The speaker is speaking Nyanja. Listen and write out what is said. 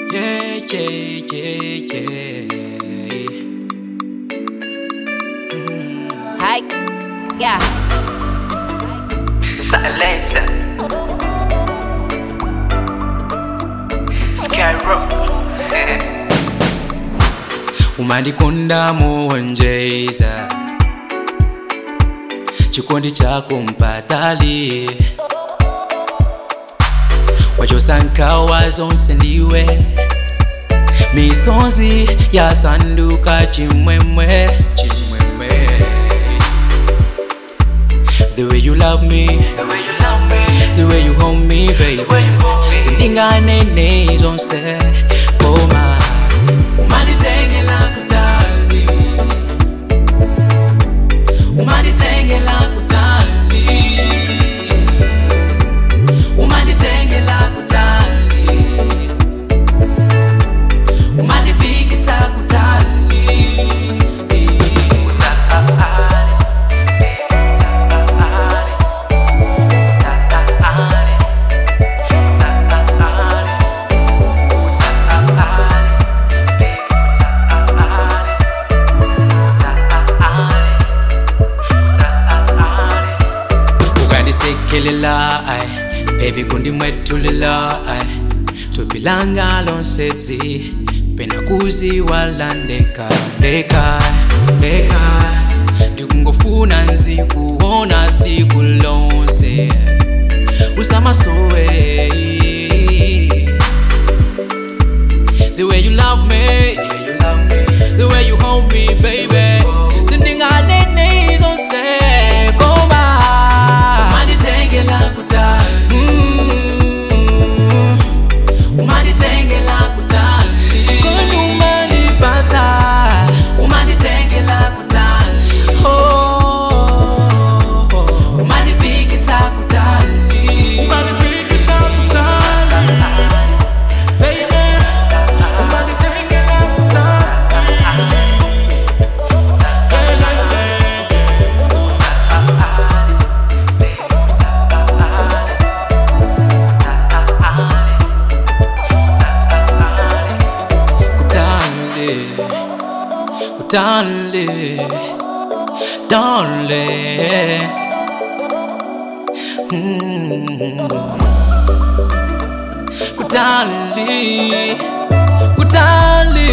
Yeah, yeah, yeah, yeah. Hi. Yeah. Silence. Skyrock. umandikonda muonjeza chikondi chako mpatali wachosankawa zonse ndiwe misonzi yasanduka chimwemwe chimwemwe the way you love me The way you love me. the way you hold me baby way you hold me. sindinganene zonse koma umanditengela kutali umanditengela kutali umanditengela kutali umandipikitsa kutali ukandisekelela ai bebi kundimwetulila ai tupilanga lonsetsi pena kuziwala ndeka ndeka ndeka ndikungofuna nzikuona siku lonse usamasowe the way you love me the way you hold me baby sindinganene zonse koma umanditengela kutali umanditengela kutali chikondi umandipasa umanditengela kutali oh umandipikitsa kutali umandipikitsa kutali baby umanditengela kutali kutali kutali darling Mm. kutali kutali